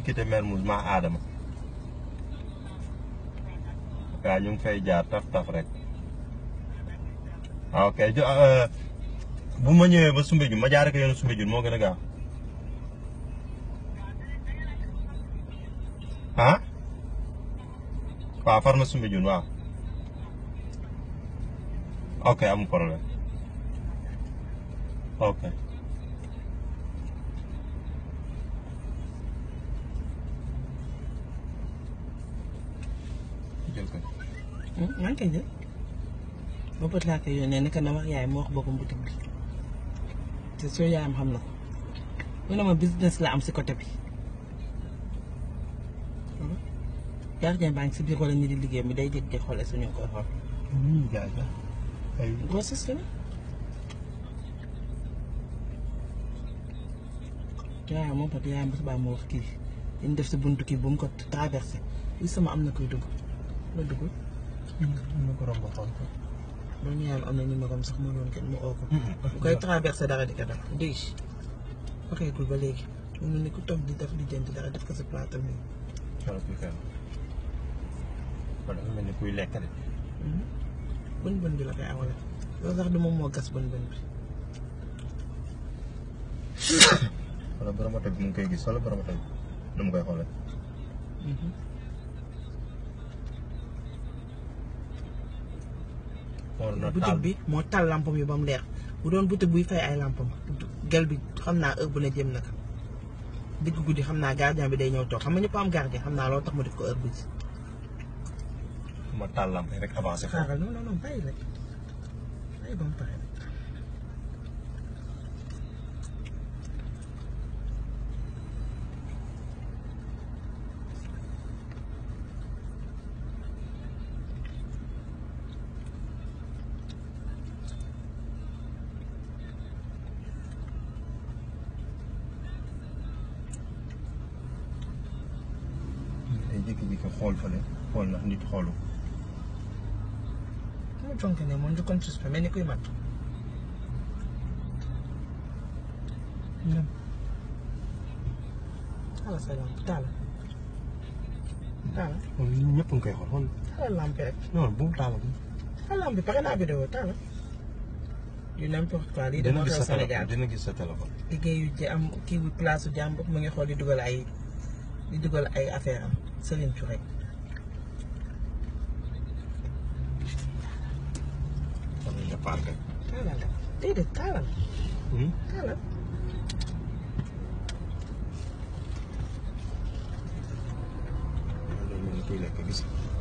quitté Mermoz maa Adama waaw ñu ngi fay jaar taf taf rek ah ok jo bu ma ñëwee ba Soumbédioune ma jaaree ko yoonu Soumbédioune moo gën a gaaw ah waaw far ma Soumbédioune waaw ok amul problème ok. jël ko. maa ngi koy jël ba bët laa koy yónnee ne que na wax yaay mu wax boppam boutique bi te soo yaayam xam na ko mu ne ma business la am si côté bi gardien baa ngi si biir wala ñi di liggéey mi day jég di xoole suñu koy xool nii jaay la ay grossesse la yaayam moom pat yaayam ba subaa mu wax kii dañ def si buntu kii bu mu ko traversé li sama am na koy dugg la dugg ñu ko romb xool ko. loolu yaayam am na numéro am sax mu doon kenn mu oo ko bu koy traversé dara di ko def dégg waxeegul ba léegi mu ne ku toog di def di jënd dara def ko si plateau bi xoolal kuy kenn. kon dafa mel ni kuy lekk de. bën bën bi la koy awale loolu sax du moom moo gas bën bën bi wala borom oto bi mu ngi koy gis wala borom oto bi nu mu koy xoolee. war na taal boutique bi moo taal lampam yi ba mu leer bu doon boutique buy fay ay lampam gel bi xam naa heure bu ne jëm na ko digg guddi xam naa gardien bi day ñëw toog xam nga ñëpp am gardien xam naa loolu tax mu def ko heure bu ji ma taal lamp yi rek avancé foofu. xaaral non non non bàyyi rek bàyyi ba mu pare rek day jékki-jékki xool fële xool ndax nit xoolu. mu jonk ne moom njëkkoon suspect mel ni kuy mat ñoom taala sa lampe taala taala moom ñun ñëpp nga koy xool xool. taala lampe rek non bu mu taalal. taala lampe pare naa vidéo taala du n'importe quoi lii dina dama gis xew sa téléphone Sénégal dina gis sa téléphone. liggéeyu ji am kii bi place su jàmbur mu ngi xool di dugal ay di dugal ay affaire am Serigne Touré xam nga nga paal kay. taalal la déedéet taalal Hmm? taalal loolu mel ni kuy lekk gis nga.